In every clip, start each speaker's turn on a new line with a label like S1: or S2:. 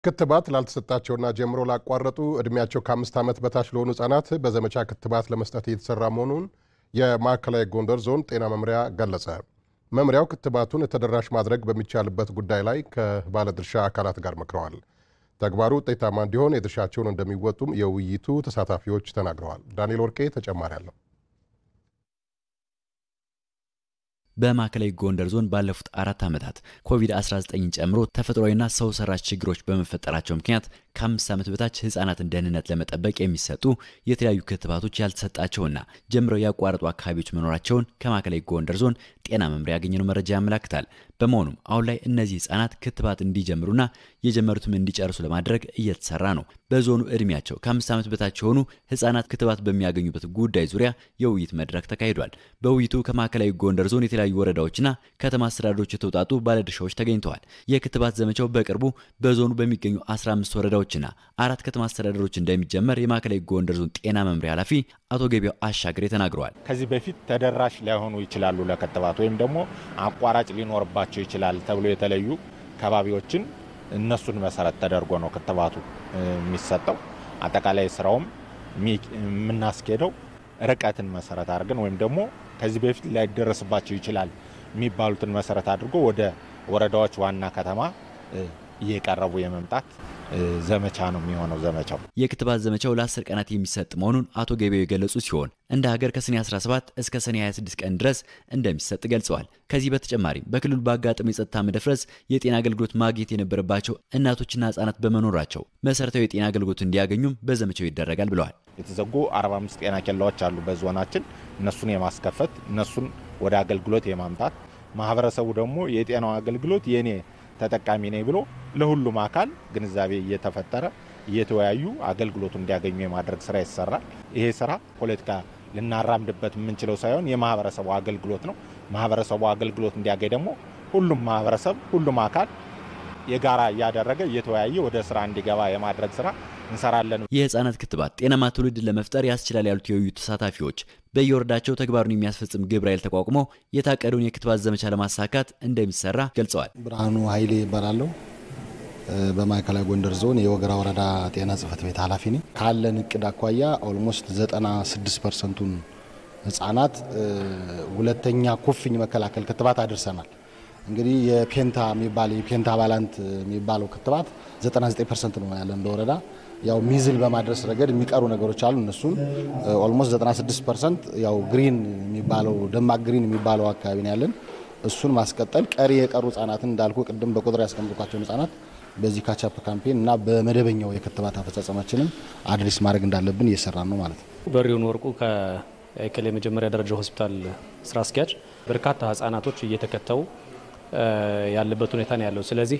S1: ክትባት ላልተሰጣቸውና ጀምሮ ላቋረጡ ዕድሜያቸው ከአምስት ዓመት በታች ለሆኑ ሕጻናት በዘመቻ ክትባት ለመስጠት እየተሰራ መሆኑን የማዕከላዊ ጎንደር ዞን ጤና መምሪያ ገለጸ። መምሪያው ክትባቱን ተደራሽ ማድረግ በሚቻልበት ጉዳይ ላይ ከባለድርሻ አካላት ጋር መክረዋል። ተግባሩ ውጤታማ እንዲሆን የድርሻቸውን እንደሚወጡም የውይይቱ ተሳታፊዎች ተናግረዋል። ዳንኤል ወርቄ ተጨማሪ አለው።
S2: በማዕከላዊ ጎንደር ዞን ባለፉት አራት ዓመታት ኮቪድ-19ን ጨምሮ ተፈጥሯዊና ሰው ሰራሽ ችግሮች በመፈጠራቸው ምክንያት ከአምስት ዓመት በታች ህጻናትን ደህንነት ለመጠበቅ የሚሰጡ የተለያዩ ክትባቶች ያልተሰጣቸውና ጀምረው ያቋረጡ አካባቢዎች መኖራቸውን ከማዕከላዊ ጎንደር ዞን ጤና መምሪያ ያገኘነው መረጃ ያመላክታል። በመሆኑም አሁን ላይ እነዚህ ህጻናት ክትባት እንዲጀምሩና የጀመሩትም እንዲጨርሱ ለማድረግ እየተሰራ ነው። በዞኑ እድሜያቸው ከአምስት ዓመት በታች የሆኑ ህጻናት ክትባት በሚያገኙበት ጉዳይ ዙሪያ የውይይት መድረክ ተካሂዷል። በውይይቱ ከማዕከላዊ ጎንደር ዞን የተለያዩ ወረዳዎችና ከተማ አስተዳደሮች የተውጣጡ ባለድርሻዎች ተገኝተዋል። የክትባት ዘመቻው በቅርቡ በዞኑ በሚገኙ 15 ወረዳዎችና አራት ከተማ አስተዳደሮች እንደሚጀመር የማዕከላዊ ጎንደር ዞን ጤና መምሪያ ኃላፊ አቶ ገቢያው አሻግሬ ተናግረዋል።
S3: ከዚህ በፊት ተደራሽ ላይሆኑ ይችላሉ ለክትባት ወይም ደግሞ አቋራጭ ሊኖርባቸው ይችላል ተብሎ የተለዩ ከባቢዎችን እነሱን መሰረት ተደርጎ ነው ክትባቱ የሚሰጠው። አጠቃላይ ስራውም የምናስኬደው ርቀትን መሰረት አድርገን ወይም ደግሞ ከዚህ በፊት ላይደረስባቸው ይችላል የሚባሉትን መሰረት አድርጎ ወደ ወረዳዎች ዋና ከተማ እየቀረቡ የመምጣት ዘመቻ ነው የሚሆነው። ዘመቻው
S2: የክትባት ዘመቻው ለ10 ቀናት የሚሰጥ መሆኑን አቶ ገቢያው የገለጹ ሲሆን እንደ ሀገር ከሰኔ 17 እስከ ሰኔ 26 ቀን ድረስ እንደሚሰጥ ገልጸዋል። ከዚህ በተጨማሪም በክልሉ ባጋጠመ የጸጥታ መደፍረስ የጤና አገልግሎት ማግኘት የነበረባቸው እናቶችና ህጻናት በመኖራቸው መሰረታዊ የጤና አገልግሎት እንዲያገኙም በዘመቻው ይደረጋል ብለዋል።
S3: የተዘጉ 45 ጤና ኬላዎች አሉ በዞናችን። እነሱን የማስከፈት እነሱን ወደ አገልግሎት የማምጣት ማህበረሰቡ ደግሞ የጤናው አገልግሎት የኔ ተጠቃሚ ነኝ ብሎ ለሁሉም አካል ግንዛቤ እየተፈጠረ እየተወያዩ አገልግሎቱ እንዲያገኙ የማድረግ ስራ ይሰራል። ይሄ ስራ ፖለቲካ ልናራምድበት የምንችለው ሳይሆን የማህበረሰቡ አገልግሎት ነው። ማህበረሰቡ አገልግሎት እንዲያገኝ ደግሞ ሁሉም ማህበረሰብ ሁሉም አካል የጋራ እያደረገ እየተወያየ ወደ ስራ እንዲገባ የማድረግ ስራ እንሰራለን።
S2: የህፃናት ክትባት ጤናማ ትውልድን ለመፍጠር ያስችላል ያሉት የውይይቱ ተሳታፊዎች በየወረዳቸው ተግባሩን የሚያስፈጽም ግብረ ኃይል ተቋቁሞ የታቀደውን የክትባት ዘመቻ ለማሳካት እንደሚሰራ ገልጸዋል።
S4: ብርሃኑ ኃይሌ ይባላለሁ። በማዕከላዊ ጎንደር ዞን የወገራ ወረዳ ጤና ጽህፈት ቤት ኃላፊ ነኝ። ካለን እቅድ አኳያ ኦልሞስት 96 ፐርሰንቱን ህጻናት ሁለተኛ ኩፍኝ መከላከል ክትባት አድርሰናል። እንግዲህ የፔንታ የሚባል የፔንታ ባላንት የሚባለው ክትባት 99 ፐርሰንት ነው ያለን እንደ ወረዳ። ያው ሚዝል በማድረስ ረገድ የሚቀሩ ነገሮች አሉ። እነሱን ኦልሞስት 96 ፐርሰንት ያው ግሪን የሚባለው ደማቅ ግሪን የሚባለው አካባቢ ነው ያለን። እሱን ማስቀጠል ቀሪ የቀሩ ህጻናትን እንዳልኩ ቅድም በቁጥር ያስቀምጥኳቸውን ህጻናት በዚህ ካቻፕ ካምፔን እና በመደበኛው የክትባት አፈጻጸማችንም አድሬስ ማድረግ እንዳለብን እየሰራን ነው ማለት ነው።
S5: በሪውን ወርቁ ከአይከል የመጀመሪያ ደረጃ ሆስፒታል ስራ አስኪያጅ በርካታ ህጻናቶች እየተከተቡ ያለበት ሁኔታ ነው ያለው። ስለዚህ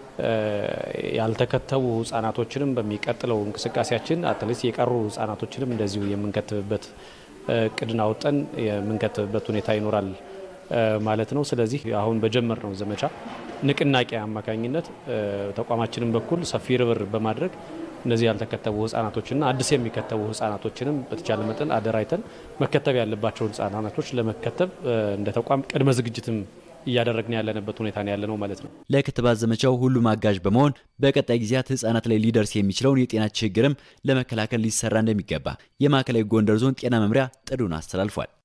S5: ያልተከተቡ ህጻናቶችንም በሚቀጥለው እንቅስቃሴያችን አትሊስት የቀሩ ህጻናቶችንም እንደዚሁ የምንከትብበት እቅድን አውጠን የምንከትብበት ሁኔታ ይኖራል ማለት ነው። ስለዚህ አሁን በጀመርነው ዘመቻ ንቅናቄ አማካኝነት ተቋማችንም በኩል ሰፊ ርብር በማድረግ እነዚህ ያልተከተቡ ህጻናቶችና አዲስ የሚከተቡ ህጻናቶችንም በተቻለ መጠን አደራጅተን መከተብ ያለባቸውን ህጻናቶች ለመከተብ እንደ ተቋም ቅድመ ዝግጅትም እያደረግን ያለንበት ሁኔታ ነው ያለ ነው ማለት ነው።
S2: ለክትባት ዘመቻው ሁሉም አጋዥ በመሆን በቀጣይ ጊዜያት ህጻናት ላይ ሊደርስ የሚችለውን የጤና ችግርም ለመከላከል ሊሰራ እንደሚገባ የማዕከላዊ ጎንደር ዞን ጤና መምሪያ ጥሪውን አስተላልፏል።